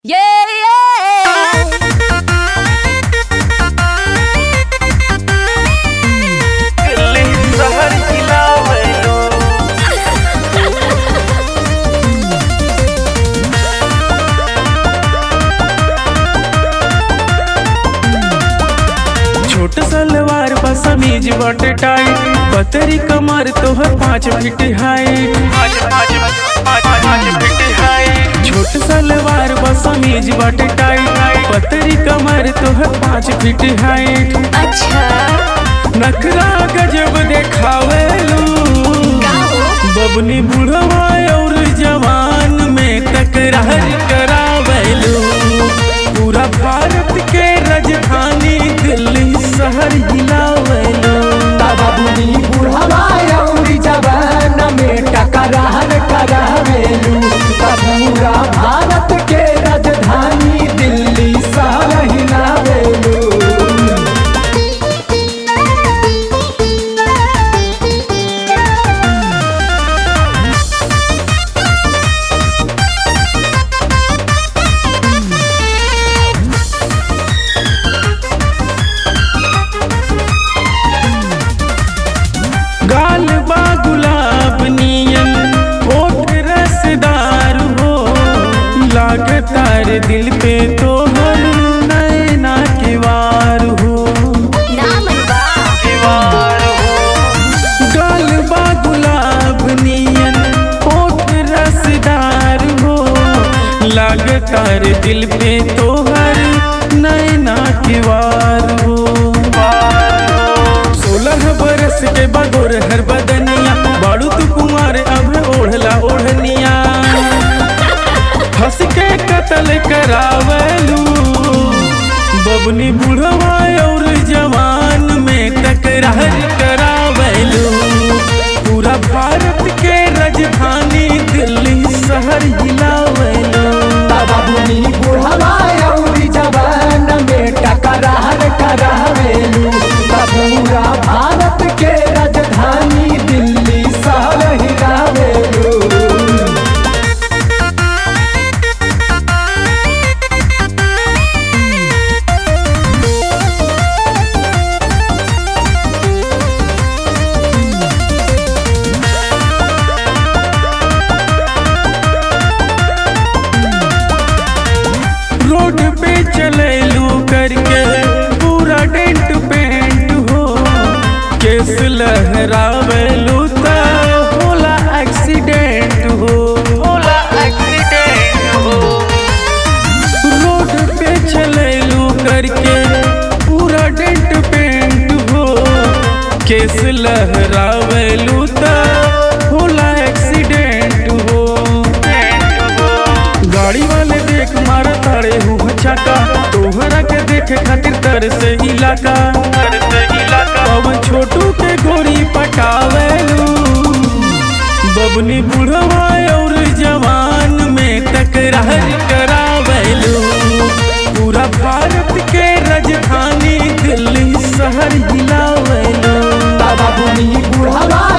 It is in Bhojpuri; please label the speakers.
Speaker 1: Yeah, yeah.
Speaker 2: दिल्ली शहर हिलावैलो छोट सलवार बा समीज बट टाइट पतरी कमर तोहर पाँच फीट हाइट छोट सलवार बा समीज बट टाइट पतरी कमर तोहर पाँच फीट हाइट
Speaker 1: अच्छा
Speaker 2: नखरा गजब देखावेलू बबनी बुढ़वा और जवान में तकरार करावेलू पूरा भारत के राजधानी दिल्ली शहर हिलावेलू
Speaker 3: बाबुनी बुढ़ावा अउरी जवान में टकरार करावेलू पूरा भारत के राजधानी दिल्ली शहर हिलावेलू
Speaker 2: गाल बा गुलाब नियन होठ रसदार हो लागतार दिल पे तोहर नैना के वार हो गाल बा गुलाब नियन होठ रसदार हो लागतार दिल पे तोहर नैना के वार हो सोलह बरस के बगोर हर बदनिया बाड़ू तू कुमार अब ओढ़ला ओढ़निया हंस के कत्ल करावलू बबनी बुढ़वा और जवान में तकरार करावलू पूरा भारत के राजधानी दिल्ली शहर हिलावलू
Speaker 3: बाबुनी बुढ़ावा अउरी जवान में टकरार करावेलू पूरा भारत के राजधानी दिल्ली शहर हिलावेलू
Speaker 2: रोड पे चले लू करके पूरा डेंट पेंट हो केस लहरावेलू ता होला एक्सीडेंट हो होला एक्सीडेंट हो रोड पे चले लू करके पूरा डेंट पेंट हो केस लहरावेलू ता होला एक्सीडेंट हो गाड़ी वाले देख मारा ताड़े हूँ छाका तोहरा के देखे खातिर तर से इलाका तर से इलाका अब छोटू के गोरी पटावेलू बबनी बुढ़वा और जवान में तकरार करावेलू पूरा भारत के राजधानी दिल्ली शहर हिलावेलू
Speaker 3: बाबुनी बुढ़ावा